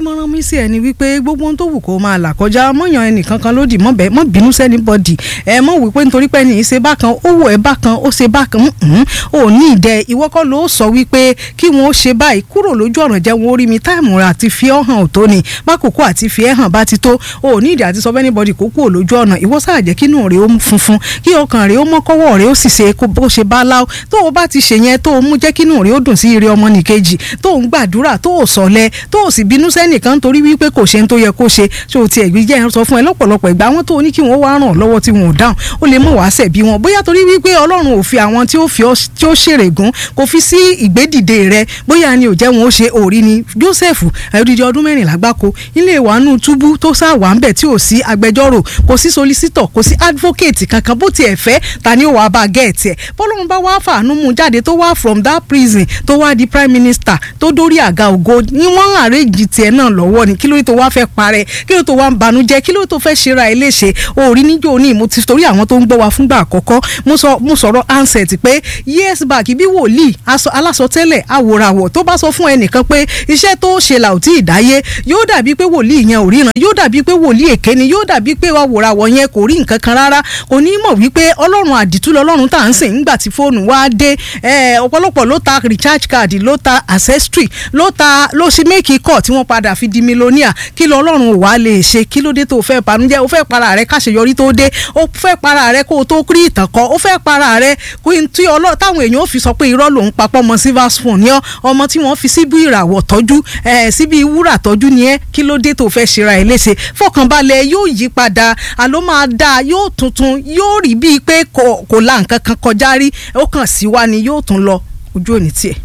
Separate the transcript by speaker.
Speaker 1: ìmọ̀ràn mi sí ẹni wípé gbogbo ohun tó wù kó máa là kọjá mọ̀yàn ẹnìkan kan lódì mọ̀ bẹ́ẹ̀ mọ̀ bínú sẹ́ni bọ́dì ẹ mọ̀ wípé nítorí pé ẹni ṣe bákan ó wò ẹ́ bákan ó ṣe bákan ò ní ìdẹ ìwọ kọ́ ló sọ wípé kí wọ́n ó ṣe báyìí kúrò lójú ọ̀nà jẹ́ wọn ó rí mi táìmù rẹ̀ àti fi ọ́ hàn ò tó ni bákòókò àti fi ẹ́ hàn bá ti tó ò ní ìdí àti sọ fẹ́ni bọ́dì kó kúrò lójú ọ̀nà ìwọ sáà jẹ́ kínú rẹ̀ ó funfun kí ọkàn rẹ̀ ó mọ́ kọ́wọ́ rẹ̀ ó sì ṣe bó ṣe bá láò tó o bá ti ṣe yẹn tó o mú jẹ́ kínú rẹ̀ ó dùn sí ire ọmọ nìkejì tó o ń gbàdúrà tó o sọ̀lẹ̀ tó o sì bínú sẹ́nìkan torí wípé kò ṣe ń tó yẹ kó ṣe ṣé o ti ẹ̀gbí jẹ́ sọ fún ẹ lọ́pọ̀lọpọ̀ ìgbà wọn tó o ní kí wọ́n wá ràn lọ́wọ́ tí wọn ò dáhùn ó lè mọ̀ wá ṣẹ̀bi wọn bóyá torí wípé ọlọ́run ò fi àwọn tí ó fi tí ó ṣèrègùn kò fi sí ìgbédìde rẹ bóyá ni ò jẹ́ wọn ó ṣe òrí ni Joseph ẹ̀ẹ́dìdì ọdún mẹ́rìnlá gbáko ilé ìwànú túbú tó sá wà ń bẹ̀ tí ò sí agbẹjọ́rò kò sí solicitor kò sí advocate kankan bó tiẹ̀ fẹ́ ta ni ó wàá bá gẹ̀ẹ́tì ẹ̀ bọ́lọ́run bá wá fàánú mú jáde tó wá from that prison tó wá di prime minister tó dórí àga ògo ni wọ́n àrèjì tiẹ̀ náà lọ́wọ́ ni kí ló tó wá fẹ́ parẹ́ kí ló tó wá ń banújẹ́ kí ló tó fẹ́ ṣera ẹ léṣe òòrí níjó ní mo ti torí àwọn tó ń gbọ́ wa fúngbà àkọ́kọ́ mo sọ̀rọ̀ ansẹ̀t pé years back bí wòlíì alásọtẹ́lẹ̀ awòràwọ̀ tó bá sọ fún ẹnìkan pé iṣẹ́ tó ṣe là ò tí ì dáyé yóò dàbí pé wòlíì yẹn ò ríran yóò dàbí pé wòlíì èké ni yóò dàbí pé awòràwọ̀ yẹn kò rí nǹkan kan rárá kò ní mọ̀ wípé ọlọ́run àdìtú lọ́lọ́run tá à ń sìn nígbà tí fóònù wá dé ọ̀pọ̀lọpọ̀ ló ta recharge card ló ta accessory ló ta ló ṣe méèkì kọ̀ tí wọ́n padà fi di mílíọ̀nìà kí lọ ọlọ́run ò wá lè ṣe kí ló dé tó fẹ́ banújẹ́ ó fẹ́ para rẹ káṣeyọrí tó dé ó fẹ́ para rẹ kó o tó kí ìtàn kọ ó fẹ́ para rẹ kó n tí ọlọ́ táwọn èèyàn ò fi sọ pé irọ́ lòún papọ̀ mọ́ silver spoon ní ọmọ tí wọ́n fi síbi ìràwọ̀ tọ́jú síbi wúrà tọ́jú ni ẹ́ kí ló dé tó fẹ́ ṣera ẹ̀ léṣe fọkànbalẹ̀ yóò yí padà àló máa dáa yóò tuntun yóò rí bíi pé kò la nǹkan kan kọjá rí ó kàn sí wa ni yóò tún lọ ojú òní tiẹ̀.